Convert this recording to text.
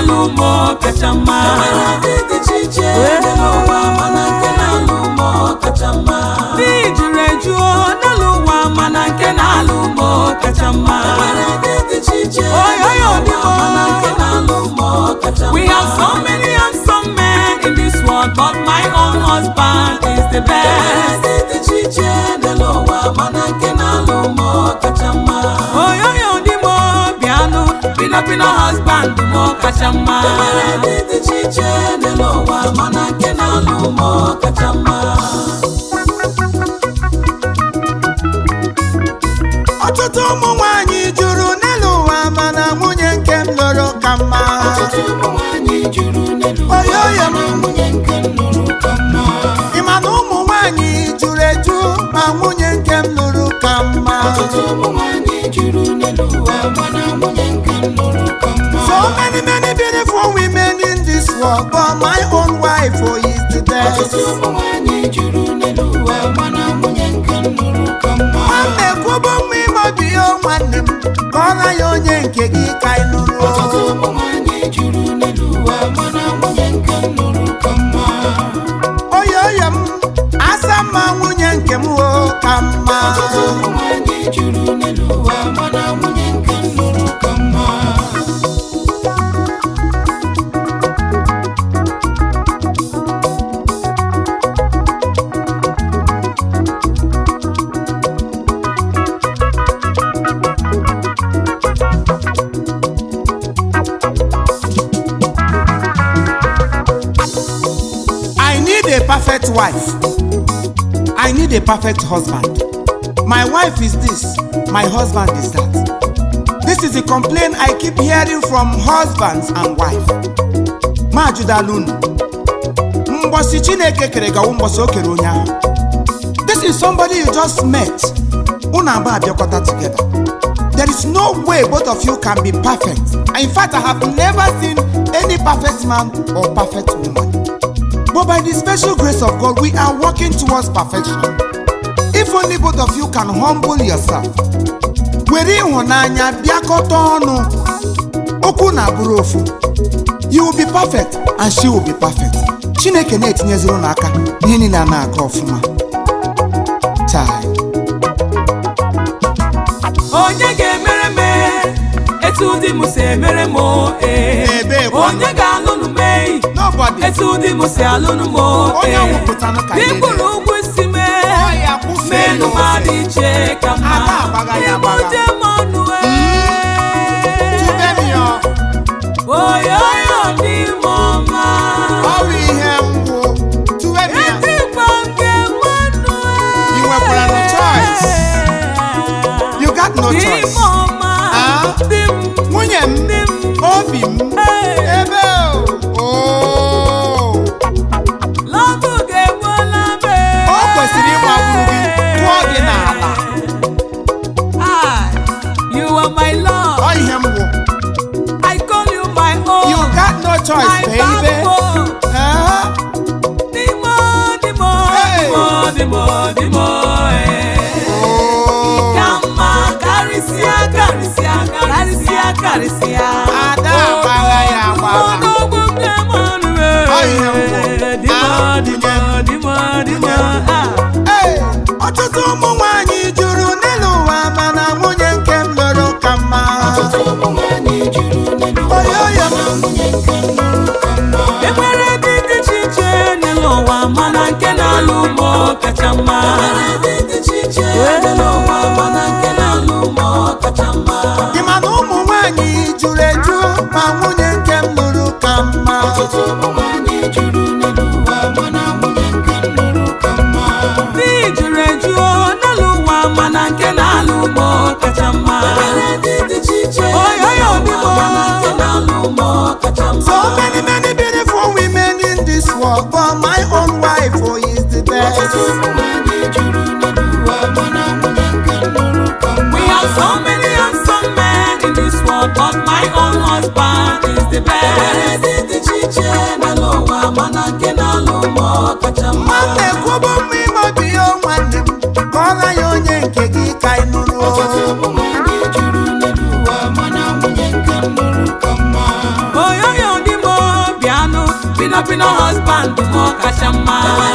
na-alụ ụmụ kacha mma Enwere ndị dị iche iche dị n'ụwa mana nke na-alụ ụmụ kacha mma di juru eju n'elu ụwa mana nke na-alụ ụmụ kacha mma Enwere ndị dị iche iche Oyo, dị oyo, n'ụwa dị mma. mana nke na-alụ ụmụ kacha mma We have so many handsome men in this world, but my own husband is the Enwere best. ndị dị iche iche dị n'ụwa mana nke na-alụ ụmụ kacha mma Oyoyo di mo piano, pino pino husband mo kacha mma. Enwere ndị dị iche iche dị n'ụwa mana nke na-alụ ụmụ kacha mma ọtụtụ ụmụ nwanyị juru n'elu ụwa mana nwunye nke m lụrụ ka mma Ọtụtụ ụmụ nwanyị juru n'elu ụwa Oyoyo m. mana nwunye nke m lụrụ ka mma ị ma na ụmụ nwanyị juru eju ma nwunye nke m lụrụ ka mma Ọtụtụ ụmụ nwanyị juru n'elu ụwa mana nwunye nke m lụrụ ka mma so many many beautiful women in this world but my own wife oh, is the best Ọtụtụ ụmụ nwanyị juru n'elu ụwa mana nwunye nke m lụrụ ka mma nwanne kwubo mma ime obi ya o nwanne m ka ọ naghị onye nke gị ka ị nụrụ Ọtụtụ ụmụ nwanyị juru n'elu ụwa mana nwunye nke m lụrụ ka mma oyoyo m asa mma nwunye nke m o ka mma Ọtụtụ ụmụ nwanyị juru n'elu ụwa mana nwunye nke m lụrụ ka mma I need a perfect wife. I need a perfect husband. My wife is this, my husband is that. This is a complaint I keep hearing from husbands and wife. Majudalunu. Mbosi Chineke kere gawo mbosi o kere onye ahụ. This is somebody you just met. Unu abụọ abịakọta together. There is no way both of you can be perfect. In fact, I have never seen any perfect man or perfect woman. But by the special grace of God, we are working towards perfection. If only both of you can humble yourself. Were ịhụnanya bịakọta ọnụ. Okwu na-abụrụ ofu. You will be perfect and she will be perfect. Chineke na-etinyeziri unu aka ihe niile a na-aga ọfụma. Chai. Onye ga-emere m etu di m si emere m ee. Ebe kwa. Onye ga-alụnụ m eyi Nobody. etu di m si alụnụ m Onye ee. nwụpụtanụ ka Di niile. kwuru ụgwọ isi m Ọ ya kwụfee menu m n'ofe. adị iche ka mma. Ada agbaga ya agbaga. Ịbụje m ọnụ ee. Tube m ya. Oyoyo dị m ọma. Ọ bụ ihe mbụ. Tube m ya. Etikwa nke m ọnụ ee. You nwekwara no choice. You got no Dị m choice. ọma. Ah? Dị m Nwunye m, dị m. obi m, Ee. ebe o. Oo. Lọbụ ga-egbuola m ee. O kwesịrị ịgbagburu gị, tụọ gị n'ala. Ah, You are my love. Ọ ihe mbụ. I call you my own. You got no choice, my baby. backbone. Ah, Dimo, dimo, Hey. dimo, dimo, dimo, eh. oo. Kama karịsịa, karịsịa, karịsịa, karịsịa. Ada agbagha ya agbagha. Ọnụọgụ nke m ọnụ, eh. Ọ ihe mbụ. Dimo, Ah, dimo, dimo, dimo, ah. Ee, ọtụtụ ụmụ nwanyị juru n'elu ụwa mana nwunye nke m lụrụ ka mma. Ọtụtụ ụmụ nwanyị juru n'elu ụwa Oyoyo m. mana nwunye nke m lụrụ ka mma enwere dị dị iche iche n'elu ụwa mana nke na-alụ ụmụ kacha mma Enwere ndị dị iche iche dị n'ụwa mana nke na-alụ ụmụ kacha mma Ị ma na ụmụ nwanyị juru eju ma nwunye nke m lụrụ ka mma. Ọtụtụ ụmụ nwanyị juru n'elu ụwa mana nwunye nke m lụrụ ka mma dị juru eju n'elu ụwa mana nke na-alụ ụmụ kacha mma Enwere ndị dị iche iche dị Oyoyo dị n'ụwa mma. mana nke na-alụ ụmụ kacha mma So many many beautiful women in this world but my own wife oh, is the best. Ọtụtụ ụmụ nwanyị juru n'elu ụwa mana nwunye nke m lụrụ ka mma we have so many handsome men in this world but my own husband is the Enwere best ndị dị iche iche dị n'ụwa mana nke na-alụ ụmụ kacha mma Nwanne kwubo mma ime obi ya o nwanne m ka ọ naghị onye nke gị ka ị nụrụ. Ọtụtụ ụmụ nwanyị juru n'elu ụwa mana nwunye nke m lụrụ ka mma oyoyo kacha mma